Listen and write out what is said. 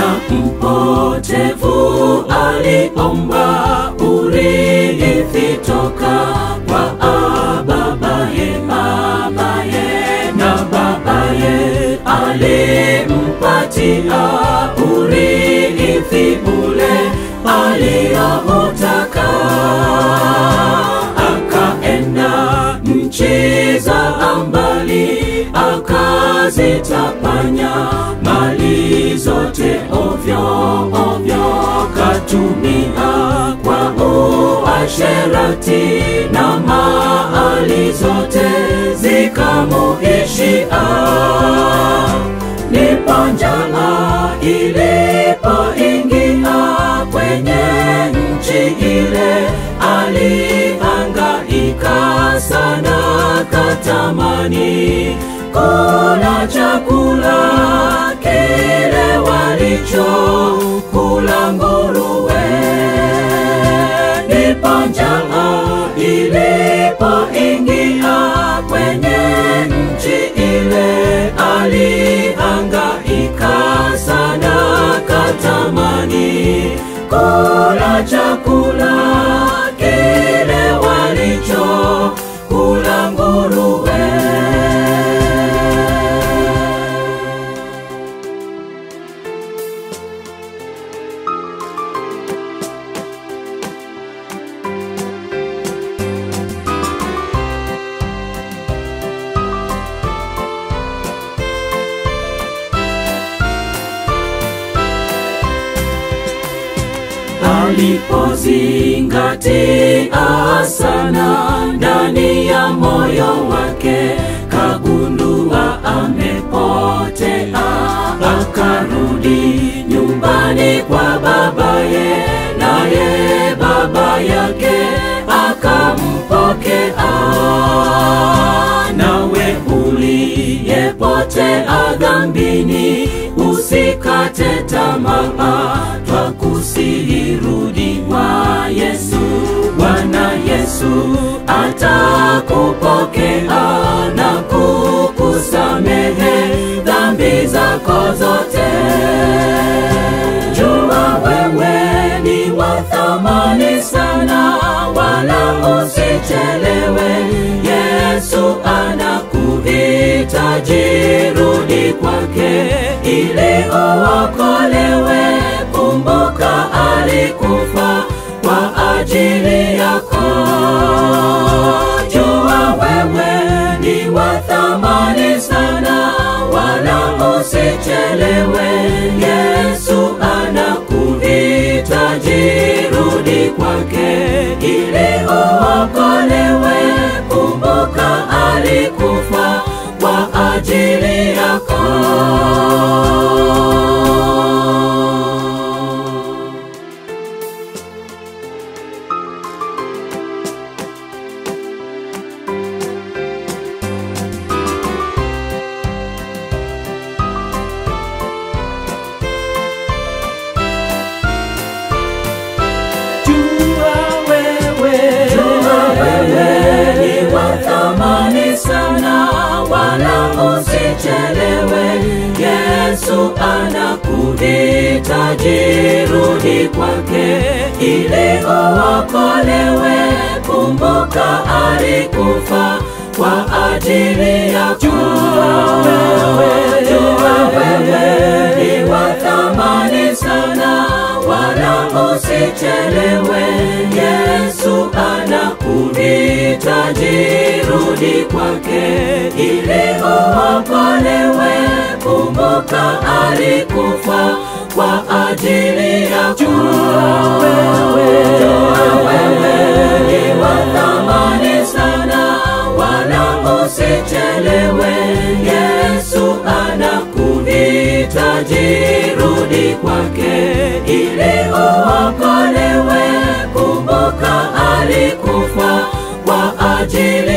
na mpotevu aliomba urithi toka kwa babaye, babaye na babaye alimpatia urithi ule aliyoutaka, akaenda nchi za mbali, akazitapanya mali zote ovyo ovyo, katumia kwa uasherati na mali zote zikamuishia. Ndipo njaa ilipoingia kwenye nchi ile, alihangaika sana, katamani kula chakula kile walicho kula nguruwe. Ndipo njaa ilipoingia kwenye nchi ile, alihangaika sana, katamani kula chakula kile walicho kula nguruwe. alipozingatia sana ndani ya moyo wake, kagundua amepotea, akarudi nyumbani kwa babaye, naye baba yake akampokea. Nawe uliyepotea dhambini, usikate tamaa, twakusihi rudi kwa Yesu. Bwana Yesu atakupokea na kukusamehe dhambi zako zote. Jua wewe ni wa thamani sana, wala usichelewe. Yesu anakuhitaji, rudi kwake ili uokolewe. Kumbuka alikufa kwa ajili yako. Jua wewe ni wa thamani sana, wala usichelewe. Yesu anakuhitaji, rudi kwake ili uokolewe. Kumbuka alikufa kwa ajili yako. Jua wewe, jua wewe ni wa thamani sana, wala usichelewe. Yesu anakuhitaji, rudi kwake ili uokolewe. Kumbuka alikufa kwa ajili yako. Jua wewe, jua wewe ni wa thamani sana, wala usichelewe. Yesu anakuhitaji, rudi kwake ili uokolewe. Kumbuka alikufa kwa ajili yako. Jua wewe, jua wewe ni wa thamani sana, wala usichelewe. Yesu anakuhitaji, rudi kwake ili uokolewe. Kumbuka alikufa kwa ajili